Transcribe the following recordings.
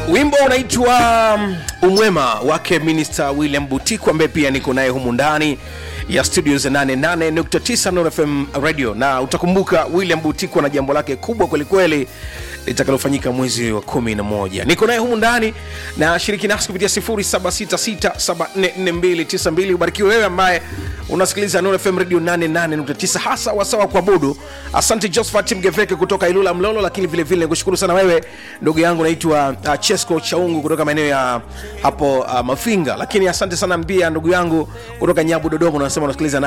wimbo unaitwa um, umwema wake minister william butiku ambaye pia niko naye humu ndani ya studio za 88.9 Nuru fm radio na utakumbuka william butiku ana jambo lake kubwa kwelikweli litakalofanyika mwezi wa kumi na moja niko naye humu ndani na shiriki nasi kupitia 0766744292 ubarikiwe wewe ambaye unasikiliza Nuru fm radio 88.9 hasa wasawa kuabudu asante josephat mgeveke kutoka ilula mlolo lakini vile vile nikushukuru sana wewe ndugu yangu naitwa uh, chesco chaungu kutoka maeneo ya hapo uh, mafinga lakini asante sana pia ndugu yangu kutoka nyabu dodoma unasema unasikiliza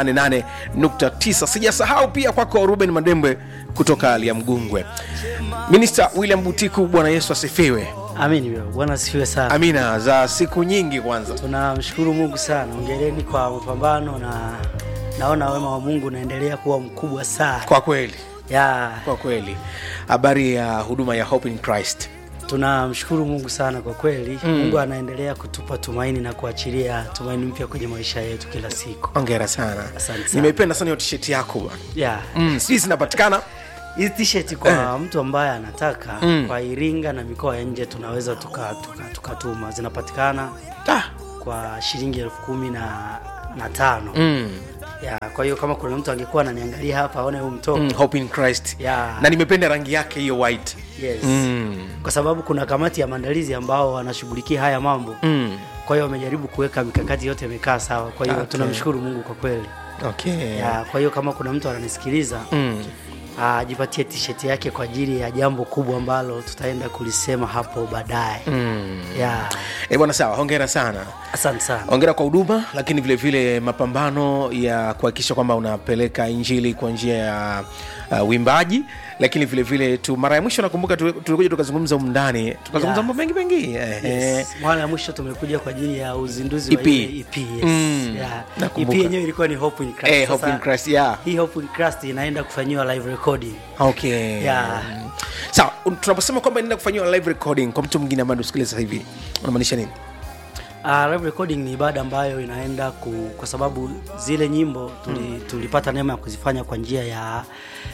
88.9 sijasahau pia kwako ruben madembwe kutoka liamgungwe minista william butiku bwana yesu asifiwe Amin, bro. Bwana asifiwe sana. amina za siku nyingi kwanza Tunamshukuru Mungu sana. Ongereni kwa mapambano na naona wema wa Mungu unaendelea kuwa mkubwa sana. kwa kweli Ya, kwa kweli habari ya huduma ya hope in christ tunamshukuru Mungu sana kwa kweli. Mungu anaendelea kutupa tumaini na kuachilia tumaini mpya kwenye maisha yetu kila siku. ongera sana Asante sana. nimeipenda sana hiyo tisheti yako bwana Ya. mm, sijui zinapatikana Hizi t-shirt kwa mtu ambaye anataka kwa Iringa na mikoa ya nje tunaweza tukatuma tuka, tuka tukatuma. zinapatikana ah. kwa shilingi elfu kumi na, na tano mm. ya kwa hiyo kama kuna mtu angekuwa ananiangalia hapa aone huu mtoto Mm, hope in christ ya na nimependa rangi yake hiyo white yes. mm. kwa sababu kuna kamati ya maandalizi ambao wanashughulikia haya mambo Mm. kwa hiyo wamejaribu kuweka mikakati yote imekaa sawa kwa hiyo Okay. tunamshukuru mungu kwa kweli okay ya kwa hiyo kama kuna mtu ananisikiliza mm. ajipatie tisheti yake kwa ajili ya jambo kubwa ambalo tutaenda kulisema hapo baadaye Mm. ya Eh, bwana sawa hongera sana asante sana hongera kwa huduma lakini vile vile mapambano ya kuhakikisha kwamba unapeleka injili kwa njia ya uh, uimbaji lakini vile vile tu mara ya mwisho nakumbuka tu- tulikuja tukazungumza umndani tukazungumza Yeah. mambo mengi mengi eh, eh. Yes. mara ya mwisho tumekuja kwa ajili ya uzinduzi wa EP. ile EP, yes. Mm. yeah. EP Nakumbuka. yenyewe ilikuwa ni Hope in Christ. Eh, Hope Sasa, in Christ, yeah. hii Hope in Christ inaenda kufanyiwa live recording okay Yeah. sawa un- tunaposema kwamba inaenda kufanyiwa live recording kwa mtu mwingine ambaye usikiliza sasa hivi unamaanisha nini Uh, live recording ni ibada ambayo inaenda ku, kwa sababu zile nyimbo tuli, tulipata neema ya kuzifanya kwa njia ya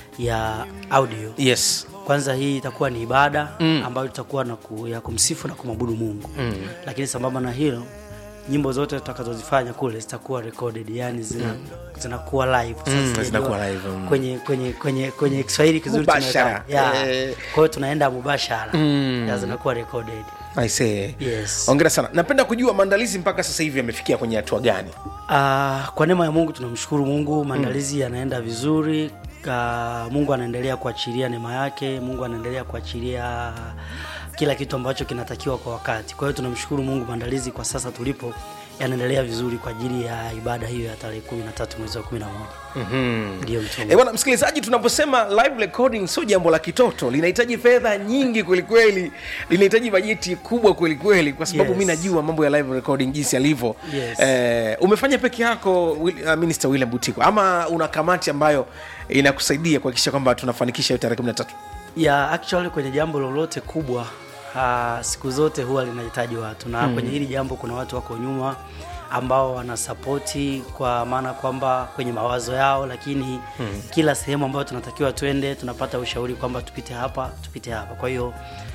ya audio yes kwanza hii itakuwa ni ibada mm. ambayo itakuwa na ku, ya kumsifu na kumwabudu mungu mm. lakini sambamba na hilo nyimbo zote tutakazozifanya kule zitakuwa recorded yani zina, zinakuwa live Sasa Mm, sijajua zinakuwa live, mm. kwenye kwenye kwenye kwenye kiswahili kizuri Mubashara. tunaweka- yeah. Eh. kwa hiyo tunaenda mubashara mm. ya zinakuwa recorded I say. Yes. ongera sana napenda kujua maandalizi mpaka sasa hivi yamefikia kwenye hatua gani Uh, kwa neema ya Mungu tunamshukuru Mungu, maandalizi yanaenda vizuri. Uh, Mungu anaendelea kuachilia neema yake, Mungu anaendelea kuachilia kila kitu ambacho kinatakiwa kwa wakati. Kwa hiyo tunamshukuru Mungu, maandalizi kwa sasa tulipo yanaendelea vizuri kwa ajili ya ibada hiyo ya tarehe 13 mwezi wa 11. mm-hmm. Ndio mtume. E bwana msikilizaji, tunaposema live recording sio jambo la kitoto, linahitaji fedha nyingi kwelikweli, linahitaji bajeti kubwa kwelikweli, kwa sababu Yes. mi najua mambo ya live recording jinsi yalivyo. Yes. Eh, umefanya peke yako Will- uh, Minister William Butiko ama una kamati ambayo inakusaidia kuhakikisha kwamba tunafanikisha hiyo tarehe 13? ya actually kwenye jambo lolote kubwa uh, siku zote huwa linahitaji watu na mm. kwenye hili jambo kuna watu wako nyuma ambao wanasapoti kwa maana kwamba kwenye mawazo yao lakini mm. kila sehemu ambayo tunatakiwa twende tunapata ushauri kwamba tupite hapa tupite hapa kwa hiyo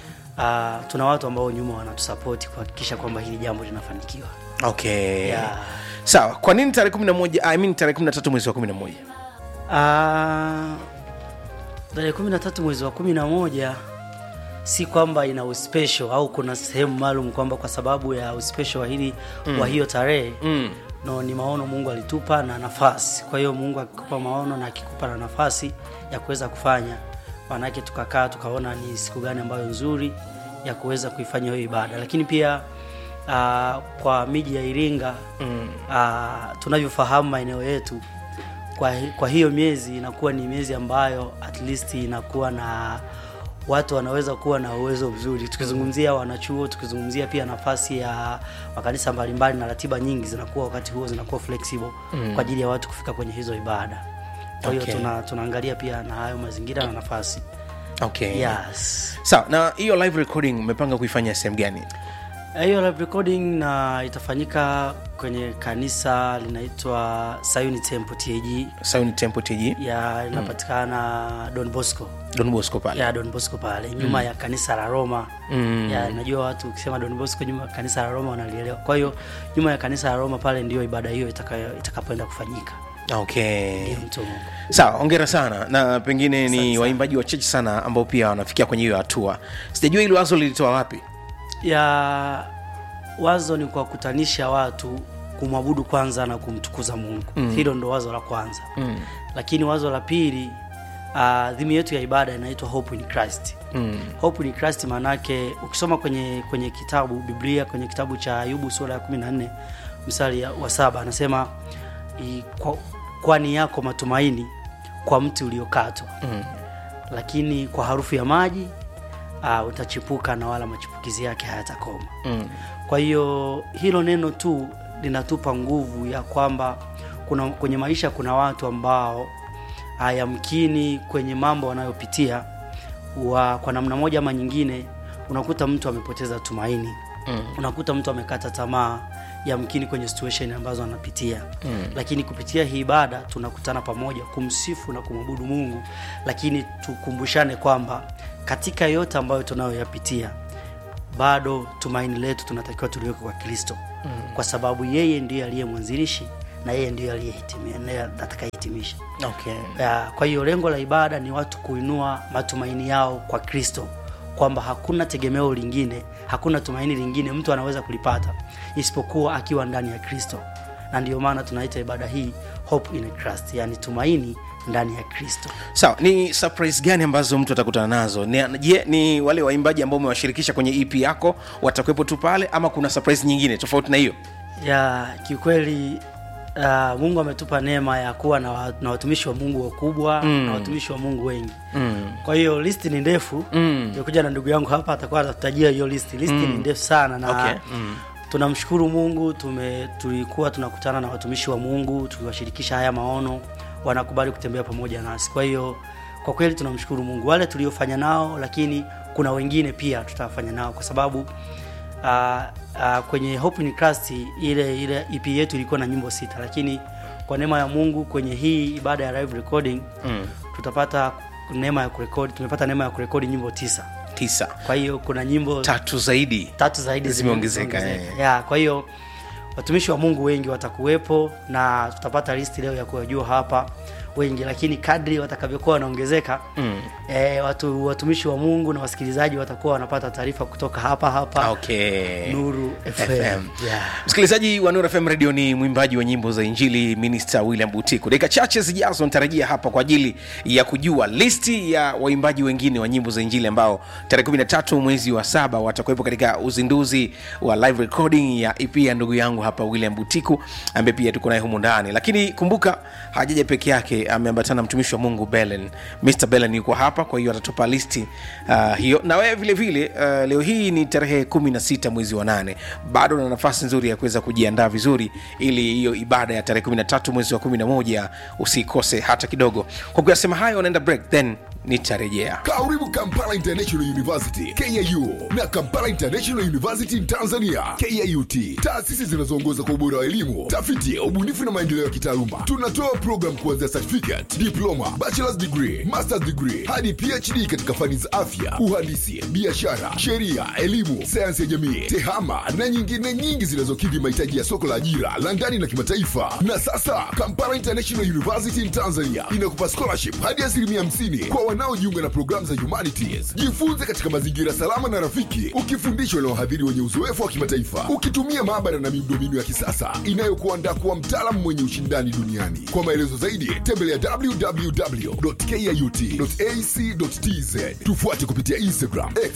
uh, tuna watu ambao nyuma wanatusapoti kuhakikisha kwamba hili jambo linafanikiwa Okay. Yeah. Sawa. Kwa nini tarehe 11 I mean tarehe 13 mwezi wa 11? Ah, tarehe kumi na tatu mwezi wa kumi na moja si kwamba ina uspesho au kuna sehemu maalum kwamba kwa sababu ya uspesho wa hili mm. wa hiyo tarehe Mm. no ni maono mungu alitupa na nafasi kwa hiyo mungu akikupa maono na akikupa na nafasi ya kuweza kufanya maanake tukakaa tukaona ni siku gani ambayo nzuri ya kuweza kuifanya hiyo ibada lakini pia uh, kwa miji ya iringa mm. uh, tunavyofahamu maeneo yetu kwa, hi- kwa hiyo miezi inakuwa ni miezi ambayo at least inakuwa na watu wanaweza kuwa na uwezo mzuri tukizungumzia wanachuo tukizungumzia pia nafasi ya makanisa mbalimbali na ratiba nyingi zinakuwa wakati huo zinakuwa flexible mm. kwa ajili ya watu kufika kwenye hizo ibada kwa hiyo Okay. tuna, tunaangalia pia na hayo mazingira na nafasi Okay. yes Sawa. Na hiyo live recording umepanga kuifanya sehemu gani? Eh, hiyo live recording na itafanyika kwenye kanisa linaitwa Sayuni Temple TAG Sayuni Temple TG ya inapatikana Don Bosco Don Bosco pale ya Don Bosco pale nyuma ya kanisa la Roma Mm. ya najua watu ukisema Don Bosco nyuma ya kanisa la Roma wanalielewa. Kwa hiyo nyuma ya kanisa la Roma pale ndio ibada hiyo itakayo itakapoenda kufanyika. okay Ndio mtu wa Mungu. sawa ongera sana na pengine ni waimbaji wachache sana ambao pia wanafikia kwenye hiyo hatua sijajua hilo wazo lilitoa wapi ya wazo ni kuwakutanisha watu kumwabudu kwanza na kumtukuza mungu mm. hilo ndo wazo la kwanza mm. lakini wazo la pili uh, dhimu yetu ya ibada inaitwa hope in christ Mm. hope in christ maanake ukisoma kwenye kwenye kitabu biblia kwenye kitabu cha ayubu sura ya 14 mstari ya- wa saba anasema i- kwa- kwani yako matumaini kwa mti uliokatwa Mm. lakini kwa harufu ya maji uh, utachipuka na wala machipukizi yake hayatakoma Mm. kwa hiyo hilo neno tu linatupa nguvu ya kwamba kuna kwenye maisha kuna watu ambao hayamkini kwenye mambo wanayopitia wa, kwa namna moja ama nyingine unakuta mtu amepoteza tumaini Mm. unakuta mtu amekata tamaa yamkini kwenye situation ambazo anapitia Mm. lakini kupitia hii ibada tunakutana pamoja kumsifu na kumwabudu mungu lakini tukumbushane kwamba katika yote ambayo tunayoyapitia bado tumaini letu tunatakiwa tuliweke kwa kristo mm. kwa sababu yeye ndiye aliye mwanzilishi na yeye ndiye aliyehitimia naye atakayehitimisha okay Ya, kwa hiyo lengo la ibada ni watu kuinua matumaini yao kwa kristo kwamba hakuna tegemeo lingine hakuna tumaini lingine mtu anaweza kulipata isipokuwa akiwa ndani ya kristo na ndio maana tunaita ibada hii hope in Christ, yani tumaini ndani ya kristo sawa ni surprise gani ambazo mtu atakutana nazo Ni- je ni wale waimbaji ambao umewashirikisha kwenye ep yako watakuwepo tu pale ama kuna surprise nyingine tofauti na hiyo ya kiukweli uh, mungu ametupa neema ya kuwa na, wa- na watumishi wa mungu wakubwa mm. na watumishi wa mungu wengi mm. kwa hiyo listi ni ndefu Mm. nimekuja na ndugu yangu hapa atakuwa atatutajia hiyo listi listi ni ndefu sana na Okay. Mm. tunamshukuru mungu tume, tulikuwa tunakutana na watumishi wa mungu tuliwashirikisha haya maono wanakubali kutembea pamoja nasi kwa hiyo kwa kweli tunamshukuru mungu wale tuliofanya nao lakini kuna wengine pia tutawafanya nao kwa sababu uh, uh, kwenye hope in Christ ile ile ep yetu ilikuwa na nyimbo sita lakini kwa neema ya mungu kwenye hii ibada ya live recording Mm. tutapata neema ya kurekodi tumepata neema ya kurekodi nyimbo tisa tisa kwa hiyo kuna nyimbo tatu zaidi tatu zaidi Zimeongezeka, zimeongezeka. eh. ya kwa hiyo watumishi wa mungu wengi watakuwepo na tutapata listi leo ya kuwajua hapa wengi lakini kadri watakavyokuwa wanaongezeka Mm. e, watu watumishi wa mungu na wasikilizaji watakuwa wanapata taarifa kutoka hapa hapa okay nuru fm, FM. Yeah. msikilizaji wa Nuru fm radio ni mwimbaji wa nyimbo za injili minister william butiku dakika chache zijazo nitarajia hapa kwa ajili ya kujua listi ya waimbaji wengine wa nyimbo za injili ambao tarehe 13 mwezi wa saba watakuwepo katika uzinduzi wa live recording ya ep ya ndugu yangu hapa william butiku ambaye pia tuko naye humu ndani lakini kumbuka hajaja peke yake ameambatana na mtumishi wa mungu belen mr belen yuko hapa kwa hiyo atatupa listi uh, hiyo na wewe vile vile uh, leo hii ni tarehe 16 mwezi wa nane bado na nafasi nzuri ya kuweza kujiandaa vizuri ili hiyo ibada ya tarehe 13 mwezi wa 11 usikose hata kidogo kwa kuyasema hayo unaenda break then nitarejea karibu kampala international university kau na kampala international university in tanzania kut taasisi zinazoongoza kwa ubora wa elimu tafiti ubunifu na maendeleo ya kitaaluma tunatoa program kuanzia certificate diploma bachelors degree masters degree hadi phd katika fani za afya uhandisi biashara sheria elimu sayansi ya jamii tehama na nyingine nyingi zinazokidhi mahitaji ya soko la ajira la ndani na kimataifa na sasa kampala international university in tanzania inakupa scholarship hadi asilimia 50 kwa wanaojiunga na programu za humanities jifunze katika mazingira salama na rafiki ukifundishwa na wahadhiri wenye uzoefu wa kimataifa ukitumia maabara na miundombinu ya kisasa inayokuandaa kuwa mtaalamu mwenye ushindani duniani kwa maelezo zaidi tembelea www.kut.ac.tz tufuate kupitia instagram X,